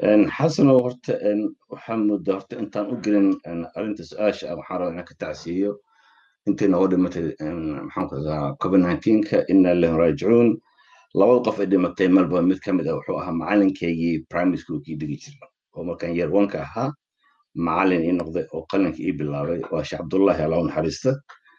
xasanow horta waxaa mudda horta intaan u gelin arrinta su-aasha ah waxaan rabaa inaan ka tacsiiyo intii nooga dhimatay maxaan ku radaa covid nineteenka inna lillahi raajicuun labada qof ay dhimatay melbourne mid ka mid ah wuxuu ahaa macalinkaygii primary schoolkii dhigi jirna oo markaan year onka ahaa macalin ii noqday oo qalinka ii bilaabay waa sheekh cabdullahi allah u naxariista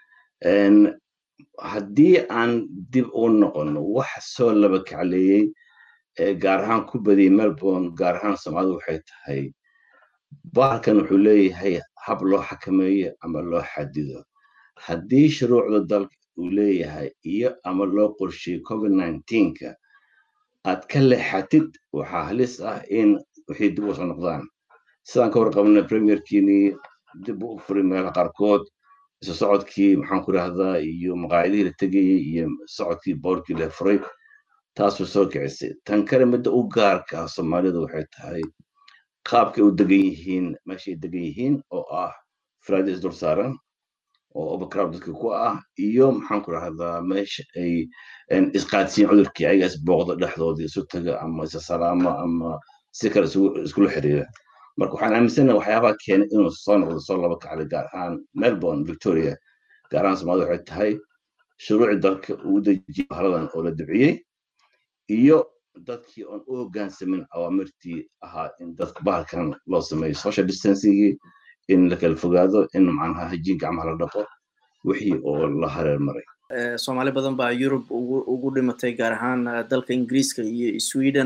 haddii aan dib u noqono waxa soo laba kacleeyey gaar ahaan ku badiyey melbourne gaar ahaan soomaalida waxay tahay bahalkan wuxuu leeyahay hab loo xakameeyo ama loo xadido haddii shuruucda dalka uu leeyahay iyo ama loo qorsheeyo covid nineteenka aad ka leexatid waxaa halis ah in wixii dib u soo noqdaan sidaan ka warqabna premierkiinii dib u furay meelaha qaarkood isu socodkii maxaan ku rahdaa iyo maqaayadihii la tegayey iyo socodkii boorkii la furay taasuu soo kicisay tan kale midda u gaarka ah soomaalida waxay tahay qaabkay u degan yihiin meeshay degan yihiin oo ah friday isdul saaran oo overcrowd dadka ku ah iyo maxaan ku rahdaa meesha ay isqaadsiin cudurkii ayaga isbooqda dhexdooda isu taga ama isa salaamo ama si kale iskula xiriira marka waxaan aaminsanaha waxyaabaha keenay inuu soo noqdo soo laba kaclay gaar ahaan melbourne victoria gaar ahaan soomaalida waxay tahay shuruucii dalka uu dejiyey bahaladan oo la dibciyey iyo dadkii oon u hoggaansamin awaamirtii ahaa in dadka bahalkan loo sameeyo social distancingii in la kala fogaado in macnaha hajiin gacmaha la dhaqo wixii oo la hareer maray soomaali badan baa yurub ugu dhimatay gaar ahaan dalka ingiriiska iyo sweden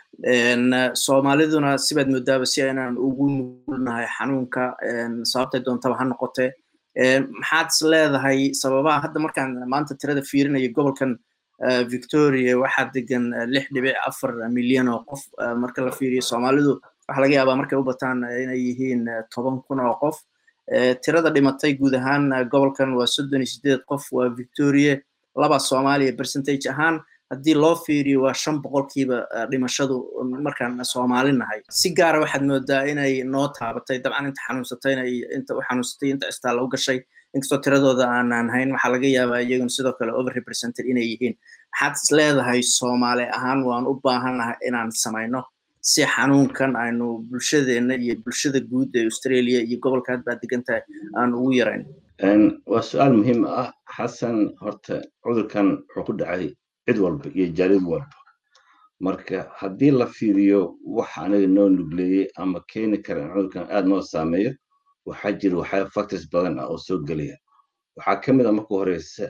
soomaaliduna sibaad moodaaba si aynaan ugu nugulnahay xanuunka sababtay doontaba ha noqotee maxaad is leedahay sababaha hadda markaan maanta tirada fiirinayo gobolkan victoria waxaa degan lix dhibic afar milyan oo qof marka la fiiriyo soomaalidu waxaa laga yaabaa markay u bataan inay yihiin toban kun oo qof tirada dhimatay guud ahaan gobolkan waa soddon iyo sideed qof waa victoria laba soomaaliya percentage ahaan haddii loo fiiriyo waa shan boqolkiiba dhimashadu markaan soomaali nahay si gaara waxaad moodaa inay noo taabatay dabcan inta xanuunsatayna inta u xanuunsatay inta istaalla u gashay inkastoo tiradooda aanaan hayn waxaa laga yaabaa iyaguna sidoo kale over represented inay yihiin maxaad is leedahay soomaali ahaan waan u baahanahay inaan samayno si xanuunkan aynu bulshadeenna iyo bulshada guud ee australia iyo gobolka had baad degan tahay aan ugu yarayn waa su-aal muhiim ah xasan horta cudurkan wuxuu ku dhacay cid walba iyo jaalid walba marka haddii la fiiriyo waxa anaga noo nugleeyey ama keeni kara in cudurkan aad noo saameeyo waxaa jira waxaa factors badan ah oo soo gelaya waxaa ka mid a marka horeysa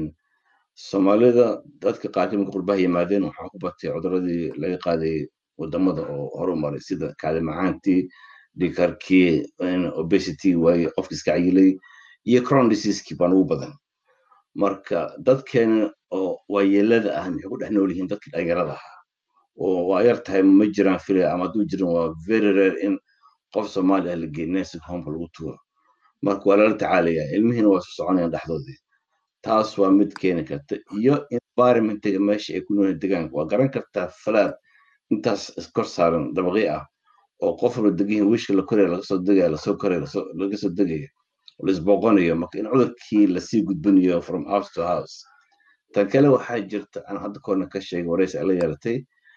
soomaalida dadka qaarkii marka qurbaha yimaadeen waxaa ku batay cuduradii laga qaadayay wadamada oo horu maray sida kaadi macaantii dhikarkii obesity waaye qofki iska cayilay iyo crown diseasekii baan ugu badan marka dadkeena oo waayeelada ah maxay ku dhex nool yihiin dadkii dhalinyarada ahaa oo waa yar tahay ma jiraan filaya ama hadduu jiran waa very rare in qof soomaali ah la geey nursing homeka lagu tuuro marka waa lala tacaalaya ilmihiina waa isu soconayaan dhexdoodii taas waa mid keeni karta iyo environmentiga meesha ay ku noolyihin degaanka waa garan kartaa falaad intaas iskor saaran dabaqi ah oo qof walba degihin wishka la koraya laga soo degaya lasoo koraya laga soo degaya laisbooqonayo marka in cudurkii lasii gudbinayo from house to house tan kale waxaa jirta aan hadda koorna ka sheegay waraysi ala yeelatay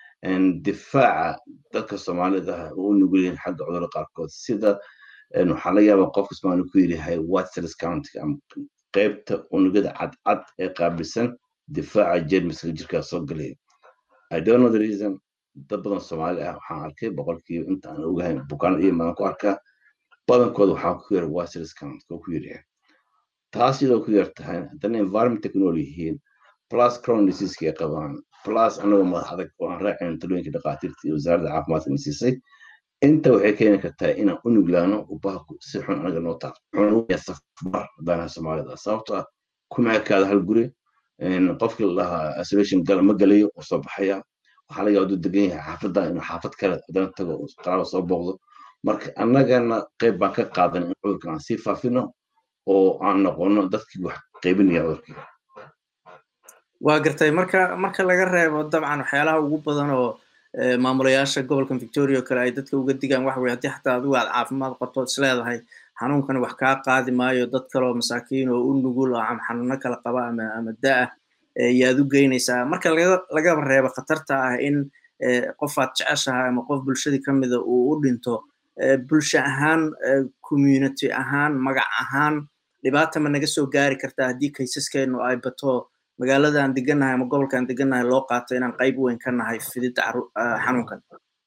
difaaca dadka soomaalida ah oo u nugul yihiin xagga cudurada qaarkood sida waxaa laga yaabaa qofka soomaali ku yidhahay waters county ama qaybta unugada cadcad ee qaabilsan difaaca jermiska jirkaa soo gelaya i don't know the reason dad badan soomaali ah waxaan arkay boqolkiiba inta aan ogahay bukaanada iyo madan ku arkaa badankooda waxaa ku yar waters county oo ku yidhahay taas iyadoo ku yar tahay haddana environmenta ku nool yihiin plus crown diseaska ay qabaan plus anagoo madax adag oo aan raacin talooyinka dhakhaatiirta iyo wasaaradda caafimaadka na siisay inta waxay keeni kartaa inaan u nuglaano ubahaku si xun anaga noo taabto safar haddaanaha soomaalida sababto ah kuma ekaada hal guri qofkii la dhahaa isolation gal ma galayo oo soo baxaya waxaa laga yaaba degan yahay xaafadda inuu xaafad kale haddana tago qaraaba soo booqdo marka annagana qayb baan ka qaadan in cudurkan aan sii faafino oo aan noqono dadkii wax qaybinaya cudurkii waa gartay marka marka laga reebo dabcan waxyaalaha ugu badan oo maamulayaasha gobolkan victoria oo kale ay dadka uga digaan waxa weye haddii xataa adigu aad caafimaad qabto is leedahay xanuunkan wax kaa qaadi maayo dad kale oo masaakiin oo u nugul oo ama xanuuno kala qaba ama ama da-ah yaad u geynaysaa marka laga lagaba reebo khatarta ah in qofaad jeceshahay ama qof bulshadii ka mida uu u dhinto bulsho ahaan community ahaan magac ahaan dhibaata ma naga soo gaari kartaa haddii kaysaskeenu ay bato magaalada aan degannahay ama gobolka aan degannahay loo qaato inaan qayb weyn ka nahay fididda xanuunkan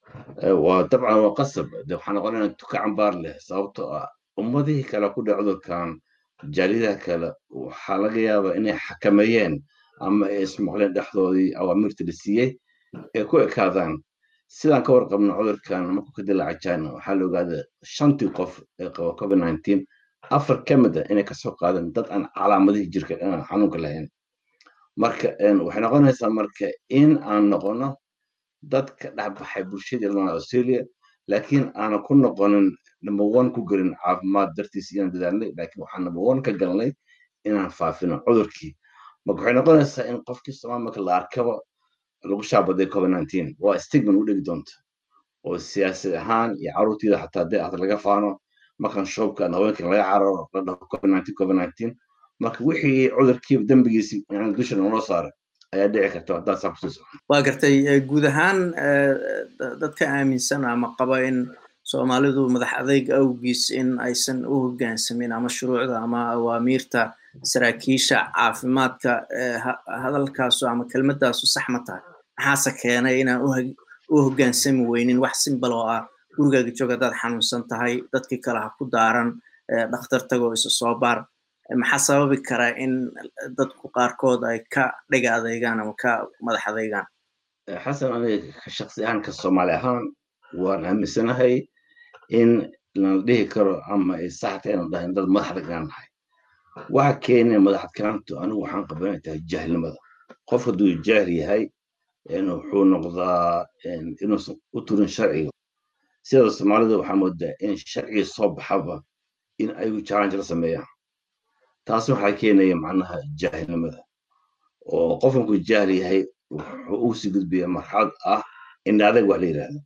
waa dabcan waa qasab de waxaa noqonaya tuka cambaar leh sababtoo ah ummadihii kale ku dhac cudurkan jaalidaha kale waxaa laga yaabaa inay xakameeyeen ama ay ismaqleen dhexdoodii awaamirta la siiyey ay ku ekaadaan sidaan ka warqabno cudurkan markuu ka dilaaca china waxaa la ogaada shantii qof ee qaba covid nineteen afar ka mid a inay kasoo qaadeen dad aan calaamadihii jirka xanuunka lahayn marka waxay noqonaysaa marka in aan noqono dad ka dhexbaxay bulshadii lana australia laakiin aanan ku noqonin number one ku gelin caafimaad dartiis inaan dadaalnay laakiin waxaan number one ka galnay inaan faafino cudurkii marka waxay noqonaysaa in qofkii somaal marka la arkaba lagu shaabaday covid nineteen waa stigman u dhegi doonta oo siyaasad ahaan iyo carruurtiida xataa dee ahda laga faano markan shoobkan haweenkan laga cararo la dhaho covid nineteen covid nineteen marka wixii cudurkii dembigiisi yani dusha naloo saaray ayaa dhici karta haddaa saa kusii socon waa gartay guud ahaan dadka aaminsan ama qaba in soomaalidu madax adeyg awgiis in aysan u hoggaansamin ama shuruucda ama awaamiirta saraakiisha caafimaadka hadalkaasu ama kelmadaasu sax ma tahay maxaase keenay inaan u hoggaansami weynin wax simbal oo ah gurigaaga joog haddaad xanuunsan tahay dadkii kale ha ku daaran dhakhtar tagoo isa soo baar maxaa sababi karaa in dadku qaarkood ay ka dhiga adeygaan ama ka madax adeygaan xasan aniga shaksi ahaan ka soomaali ahaan waan aaminsanahay in lana dhihi karo ama ay saxta inaan dhahay dad madax adeygaan nahay waxa keenaya madax adkaantu anigu waxaan qaban inay tahay jahilnimada qof hadduu jaahil yahay wuxuu noqdaa inuusan u turin sharciga sida soomaalida waxaa moodaa in sharciga soo baxaba in ayagu challenge la sameeyaan taas waxaa keenaya macnaha jaahilnimada oo qofkanku jaahil yahay wuxuu ugu sii gudbaya marxalad ah in adeeg wax la yidhaahdo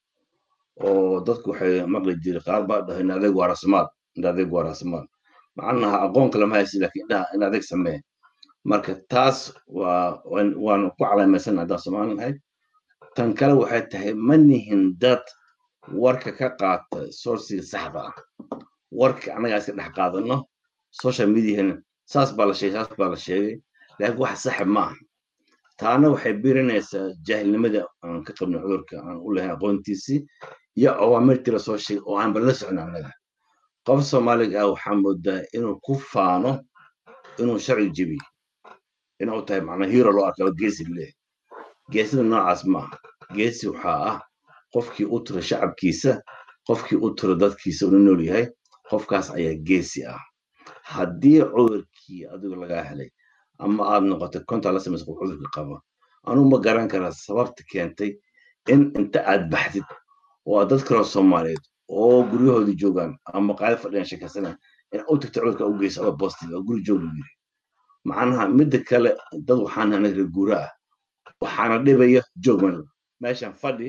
oo dadku waxay maqli jiri qaar baa dhaho in adeeg waa rasmaad in adeeg waa rasmaad macnaha aqoon kale ma haysi laakiin indhaha in adeeg samee marka taas waa waanu ku calaamaysan haddaan soomaali nahay tan kale waxay tahay ma nihin dad warka ka qaata sourciga saxda ah warka annagaa iska dhex qaadano social mediahana saas baa la sheegay saas baa la sheegay laakiin wax saxib ma aha taana waxay birinaysaa jaahilnimada aan ka qabnay cudurka aan u lahayn aqoontiisii iyo awaamirtii lasoo sheegay oo aan bala socon annaga qof soomaaliga ah waxaa moodaa inuu ku faano inuu sharci jebiyo inuu tahay macnaa hero loo arkaba geesi leeyahay geesida noocaas maaha geesi waxaa ah qofkii u tura shacabkiisa qofkii u tura dadkiisa una nool yahay qofkaas ayaa geesi ah haddii cudurkii adigu lagaa helay ama aad noqotay konta la samaysa qof cudurka qaba anugu ma garan karaa sababta keentay in inta aad baxdid oo aad dad kaloo soomaaliyeed oo guryahoodii joogaan ama qaali fadhiyaan sheekaysana in u tagta cudurka u geysa oo positive oo guri joog lagu yiri macnaha midda kale dad waxaan anaga reer guura ah waxaana dhibaya joog mal meeshan fadhi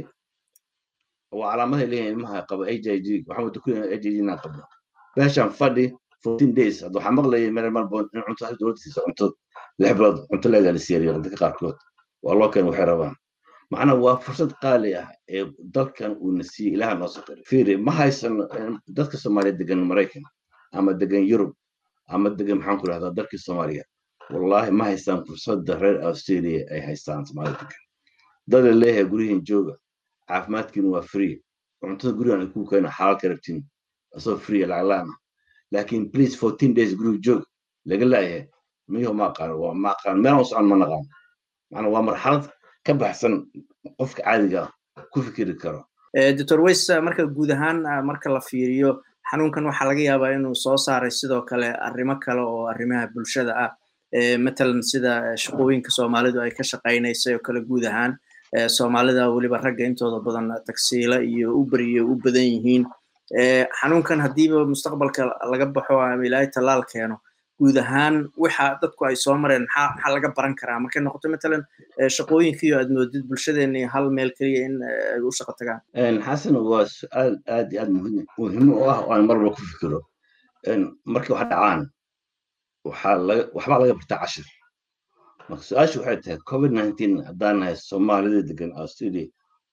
waa calaamadahay leeyahin ilmaha qaba h i g waxaan wada ku h i g inaan qabno meeshan fadhi fourteen days hadda waxaa maqlayay meel malboon in cunto dowladda siisa cunto lix bilood cunto leegaa la siiyariyo dadka qaarkood waa loo keen waxay rabaan macnaha waa fursad qaali ah ee dalkan uuna siiyey ilaha noo soqiri fiiri ma haysano dadka soomaaliya degan maraykan ama degan yurub ama degan maxaan ku rahdaa dalkii soomaaliya wallahi ma haystaan fursadda reer australia ay haystaan soomaalida degan dada leeyahay guryihin jooga caafimaadkiina waa free cuntada gurigan ay ku keena xalaal ka rabtiin asoo free lacaglaan ah laakiin please fourteen days guriga joog laga laayahay miyo ma aqaan waa ma aqaan meelaan u socon ma naqaan macnaa waa marxalad ka baxsan qofka caadiga ku fikiri karo doctor weys marka guud ahaan marka la fiiriyo xanuunkan waxaa laga yaabaa inuu soo saaray sidoo kale arrimo kale oo arrimaha bulshada ah matalan sida shaqooyinka soomaalidu ay ka shaqaynaysay oo kale guud ahaan soomaalida weliba ragga intooda badan tagsiila iyo uber iyo u badan yihiin xanuunkan haddiiba mustaqbalka laga baxo ama ilaahay tallaal keeno guud ahaan waxa dadku ay soo mareen maxaa maxaa laga baran karaa markay noqoto matalan shaqooyinkiiyo aad moodid bulshadeeni hal meel keliya in ay u shaqo tagaan xasan waa su-aal aad iyo aad muhiim muhiim u ah oo aan mar walba ku fikiro markii wax dhacaan waxaa laga waxbaa laga bartaa cashir marka su-aashu waxay tahay covid nineteen haddaan nahay soomaalida degan australia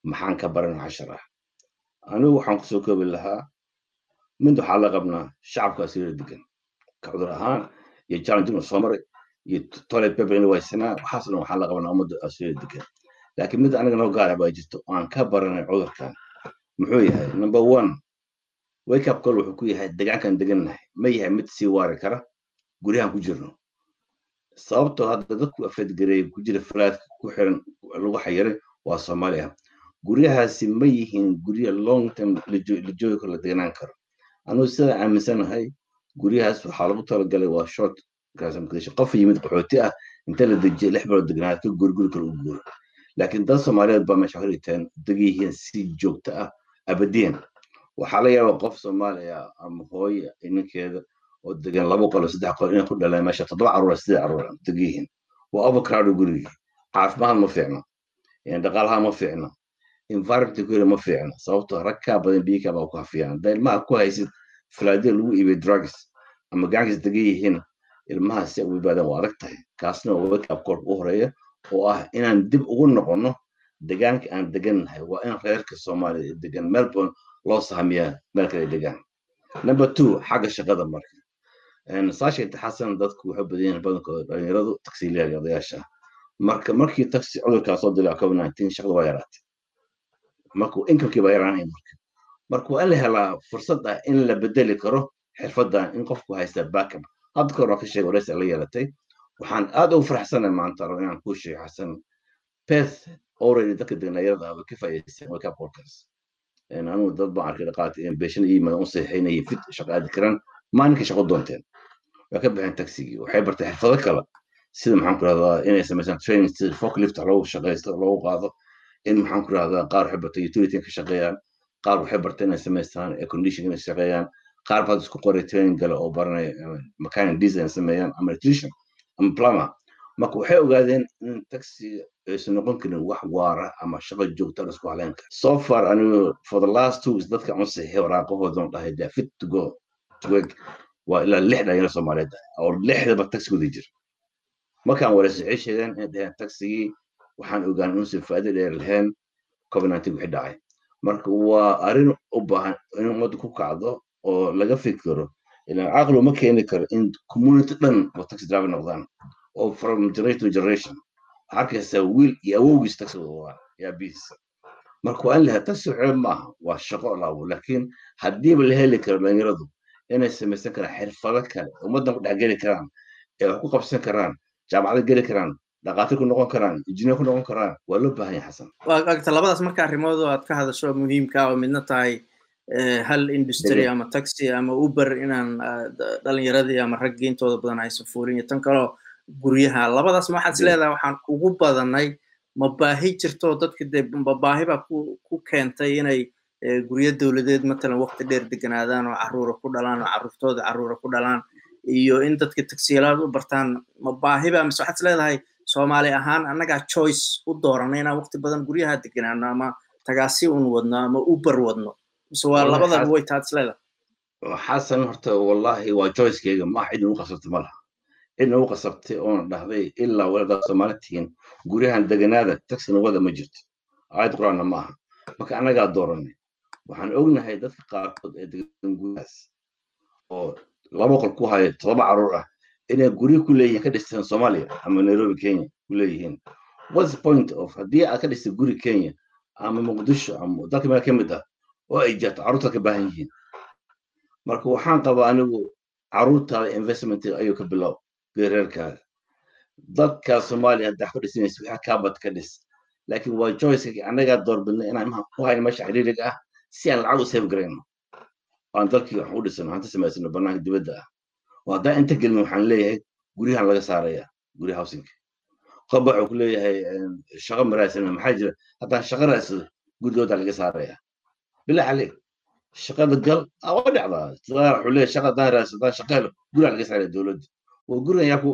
maxaan ka baran cashar ah anigu waxaan kusoo koobi lahaa mid waxaa la qabnaa shacabka asiira degan ka cudur ahaan iyo challenging soo maray iyo toilet paper in waysanaa waxaas dhan waxaa la qabnaa ummadda asiira degan laakiin mid aniga noo gaara baa jirto aan ka baranay cudurkan muxuu yahay number one wake up call wuxuu ku yahay degaankan degannahay ma yahay mid sii waari kara guryahan ku jirno sababtoo hadda dadku afeedgareey ku jira falaadka ku xiran lagu xayiray waa soomaaliya guryahaasi ma yihiin gurya long term la joogi karo la deganaan karo anugu sida aaminsanahay guryahaas waxaa lagu talagalay waa short qof yimid qaxooti ah inta la dejiyo lix bilood degnaad ka guriguri kale u guuro laakiin dad soomaaliyeed baa meesha xiritaan degan si joogto ah abadiyan waxaa la yaabaa qof soomaaliya ama hooye ninkeeda oo degan laba qolo saddex qolo inay ku dhaleen meesha toddoba caruur sidii caruur degan yihiin waa overcrowd gurigii caafimaad ma fiicno dhaqaalaha ma fiicno environment ku ma fiicno sababtoo rag kaa badan biyo kaa baa ku hafiyaan haddaa ilmaha ku haysid falaadiya lagu iibay drugs ama gacankiis degan yihiin ilmaha si ugu baadaan waa adag tahay kaasna waa wake up call u horeeya oo ah inaan dib ugu noqonno degaanka aan degannahay waa in reerka soomaaliya degan melbourne loo sahamiyaa meel kale degaan number two xagga shaqada marka saasha intixaasan dadku waxay badan yihiin badankooda dhalinyaradu taksiiliyaga odayaasha marka markii taxi cudurkaa soo dilaa covid nineteen shaqada waa yaraatay marka inkamkii baa yaraanaya marka marka waa in la helaa fursad ah in la bedeli karo xirfadan in qofku haysta backup hadda kahor waa ka sheegay waraysi la yeelatay waxaan aad ugu faraxsanay maanta rabo inaan kuu sheego xasan beth already dadka degnayarada ah way ka faa'iidaysteen wake up callkaas anigu dad baan arkay dhaqaati in beeshan iyo yimaadaan u saxiixaynaya fit shaqo aadi karaan maalinkii shaqo doonteen waa ka baxeen taxigii waxay bartay xirfado kale sida maxaan ku rahdaa inay samaysaan training sida forklift loogu shaqaysto loogu qaado in maxaan ku rahdaa qaar waxay bartay utility ka shaqeeyaan qaar waxay bartay inay samaystaan air condition inay shaqeeyaan qaar baad isku qoray training gale oo baranay mechanic design sameeyaan ama electrician ama plumber marka waxay ogaadeen in taxi aysan noqon karin wax waara ama shaqo joogta la isku haleyn kara so far anigu for the last two weeks dadka aan saxiixay waraaqahoodan dhahay they fit to go to work waa ilaa lix dhalinyaro soomaaliyeed oo lixdaba taxigooda jira markaan walaasixay sheegeen inay dhaheen taxigii waxaan ogaan inuusan faa'iido dheer lahayn covid nineteen wixii dhacay marka waa arrin u baahan in ummadda ku kacdo oo laga fikiro ilaan caqli uma keeni karo in community dhan oo taxi driver noqdaan oo from generation to generation waxaa arkaysaa wiil iyo awowgiis taxi waa yaabihiisa marka waa in lahaa taxi ceeb maaha waa shaqo laabo laakiin haddiiba la heli karo dhalinyaradu inay samaysan karaan xirfado kale ummaddan ku dhex geli karaan ee wax ku qabsan karaan jaamacada geli karaan dhaqaatir ku noqon karaan injineer ku noqon karaan waa loo baahan yahay xasan waagta labadaas marka arrimood oo aad ka hadasho muhiimka oo midna tahay hal industry ama taxi ama uber inaan dhalinyaradii ama raggii intooda badan aysan fuulin iyo tan kaleo guryaha labadaas ma waxaad is leedahay waxaan ugu badanay ma baahi jirto dadka dee ma baahi baa ku keentay inay guryo dowladeed matalan waqti dheer deganaadaan oo carruura ku dhalaan oo carruurtooda carruura ku dhalaan iyo in dadka tagsiyalaad u bartaan ma baahi baa mise waxaad is leedahay soomaali ahaan annagaa choice u dooranay inaan waqti badan guryaha deganaano ama tagaasi un wadno ama uber wadno mise waa labadaba way taad is leedahay xasan horta wallahi waa choicekeyga maaha cid nagu qasabtay ma laha cid nagu qasabtay oona dhahday ilaa waladaa soomaali tihiin guryahan deganaada taxina wada ma jirto aayad qur-aanna maaha marka annagaa dooranay waxaan ognahay dadka qaarkood ee degan guryahaas oo laba qol ku haya todoba carruur ah inay guryo ku leeyihiin ka dhisteen soomaaliya ama nairobi kenya ku leeyihiin what's the point of haddii aad ka dhistay guri kenya ama muqdisho ama dalka meel ka mid ah oo ay jirto carruurta ka baahan yihiin marka waxaan qabaa anigu carruurtaada investment ayuu ka bilow geereerkaaga dadka soomaaliya haddaa ku dhisanaysa wixii kaabad ka dhis laakiin waa joyceka annagaa doorbidnay inaan maha ku hayno meesha ciriiriga ah si aan lacag u save garayno aan dalkii wax u dhisano hanta samaysano bannaanka dibadda ah oo haddaan inta gelin waxaan leeyahay guryahan laga saaraya gurya housinka qoba wuxuu ku leeyahay shaqo maraasana maxaa jira haddaan shaqo raadsado gurigooda laga saaraya bilaa caleeg shaqada gal waa dhacdaa wuxuu leeyahay shaqa haddaan raadsado haddaan shaqo helo guriga laga saaraya dowladda waa gurigan yaa ku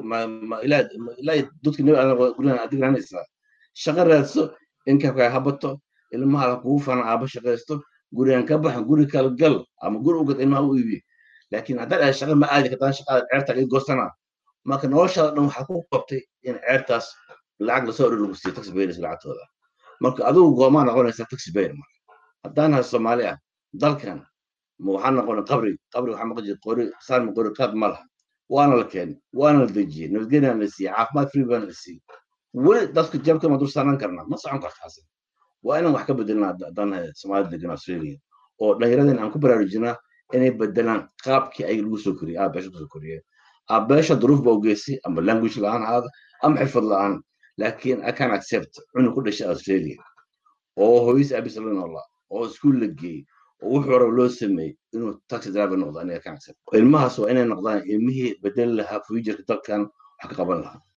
ilaa dadka nabi aadan gurigan aad digranaysaa shaqo raadso inkamkaa habato ilmaha kugu fana aaba shaqaysto gurigan ka baxa guri kala gal ama guri ugad ilmaha u iibi laakiin haddaad ahay shaqa ma aadi kartaan shaqada ceerta laga goostana marka noloshaada dhan waxaa ku qabtay in ceertaas lacag lasoo oror lagu siiyo taxi payers lacagtooda marka adigu goomaa noqonaysaa taxi bayer marka haddaan hay soomaali ah dalkan ma waxaa noqonay qabri qabri waxaa maqan jira qori saarma qori qaad ma laha waana la keenay waana la dejiyey nabadgelyana la siiyey caafimaad free baana la siiyey weli dadka jabka ma dul saaran karnaa ma socon kartaasi waa inaan wax ka bedelnaa haddaan hay soomaalida degan australia oo dhallinyaradeen aan ku baraarujinaa inay bedelaan qaabkii ay lagu soo koriyey aabeesha kusoo koriyeen aabeesha duruuf ba ogeysay ama language la-aan ahaada ama xirfad la-aan laakiin i can accept cunug ku dhashay australia oo hooyis abis la noolaa oo iskuul la geeyey oo wuxuu raba loo sameeyey inuu taxi driver noqdo aniga can accept ilmahaas waa inay noqdaan ilmihii bedeli lahaa futureka dalkan wax ka qaban lahaa